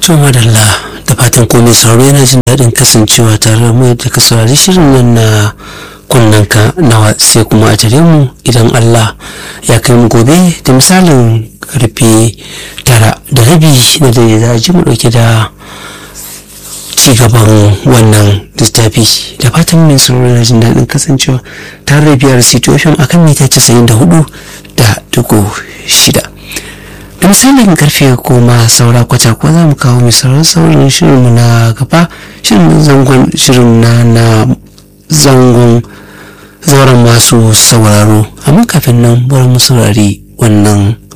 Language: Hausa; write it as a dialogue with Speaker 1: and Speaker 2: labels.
Speaker 1: To madalla da fatan komai sauraro yana jin daɗin kasancewa tare da mu da ka saurari shirin nan na kunnanka nawa sai kuma a tare mu idan Allah ya kai mu gobe da misalin karfe tara da rabi na dare za a ji mu ɗauke da ci gaban wannan littafi da fatan mai sauraro yana jin daɗin kasancewa tare da biyar situation akan mita casa'in da hudu da dugu shida. da misalin karfe goma saura kwata ko za mu kawo misalan saurin shirinmu na gaba shirin zangon shirin na na zangon zauren masu sauraro amma kafin nan bari mu saurari wannan